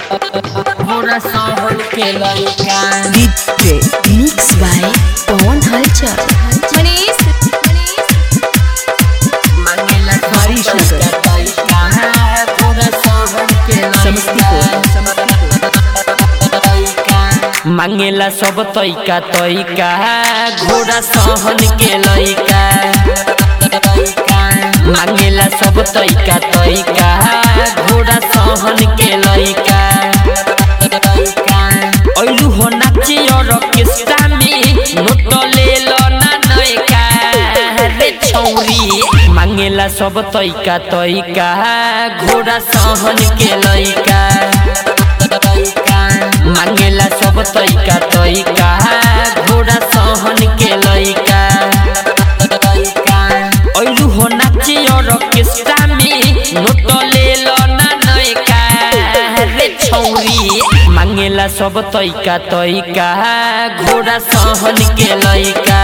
घोड़ा सहन के लइका DJ Mix by Pawan Halchar. Manish मांगेला हरीश नगर। लइका घोड़ा सहन के लइका मांगेला सब तैका तैका घोड़ा सहन के लइका मांगेला सब तैका तैका घोड़ा सहन के लइका ऐलू हो नाचे और ऑर्केस्ट्रा में नोट ले लो ना नयका रे छौरी मांगेला सब तैका तैका घोड़ा सहन के लइका मांगेला सब तैका तैका घोड़ा सहन के लइका ऐलू हो नाचे और ऑर्केस्ट्रा में नोट ले लो ना नयका रे छौरी मांगेला सब तैका तैका घोड़ा सहन के लइका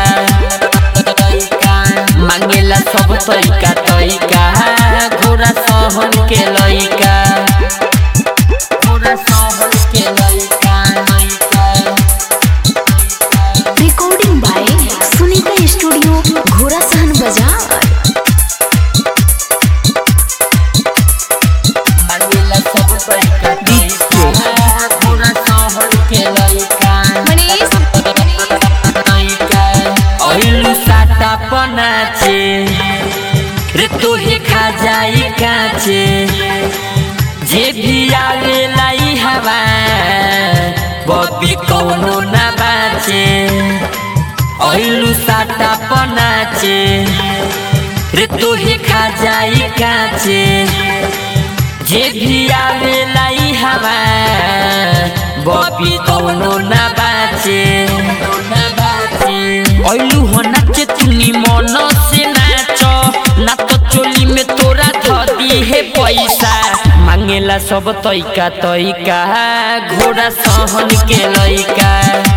मांगेला सब तैका तैका घोड़ा सहन के लइका घोड़ा सहन के लइका लइका Recording by Sunita Studio, Ghora Sahan Bazaar. मांगेला सब तैका तैका घोड़ा सहन के लइका मनीष ऐलू साटा पनाचे रे तोहे खा जाई काचे जे भी आवे लाई हवा बबी कौनो ना बाचे ऐलू साटा पनाचे रे तोहे खा जाई काचे जे भी आवे लाई हवा बबी कौनो ना बाचे ना बाचे ऐलू हो नाचे तुनी मन से नाच ना तो चोली में तोरा धदी है पैसा मांगेला सब तैका तैका घोड़ा सहन के लइका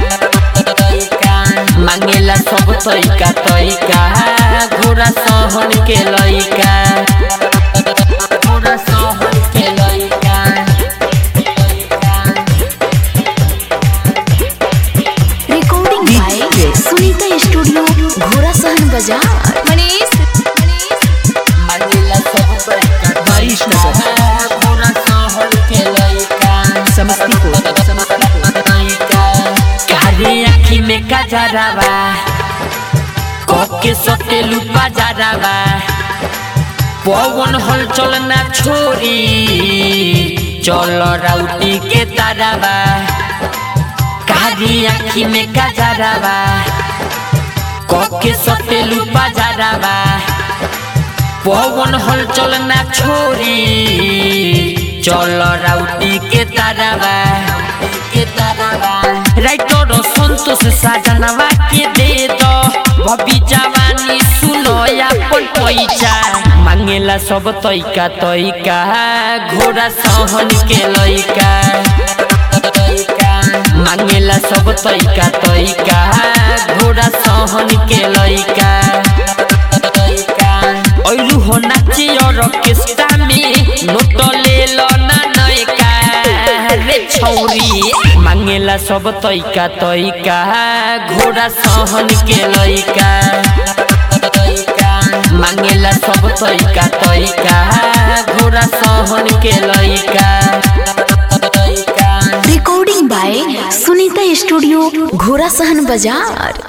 मांगेला सब तैका तैका घोड़ा सहन के लइका घोड़ा सहन के लइका Recording by Sunita Studio, Ghora Sahan Bazaar. Manish मांगेला सब तैका हरीश नगर। घोड़ा सहन के लइका समस्तीपुर कारे आँखी में कजरावा कके सटेलू बाजारावा पवन हल चलना छोरी चल राउटी के तारावा कारी आँखी में कजरावा कके सटेलू बाजारावा पवन हल चलना छोरी चल राउटी के तारावा के तारावा राइटर संतोष साजनवा के दे दो भभी जवानी सुनो अपन पैसा मांगेला सब तैका तैका घोड़ा सहन के लइका मांगेला सब तैका तैका घोड़ा सहन के लइका ऐलू हो नाचे और ऑर्केस्ट्रा में नोट ले लो ना नयका रे छौरी मांगेला सब तैका तैका घोड़ा सहन के लइका मांगेला सब तैका तैका घोड़ा सहन के लइका Recording by Sunita Studio, Ghora Sahan Bazaar.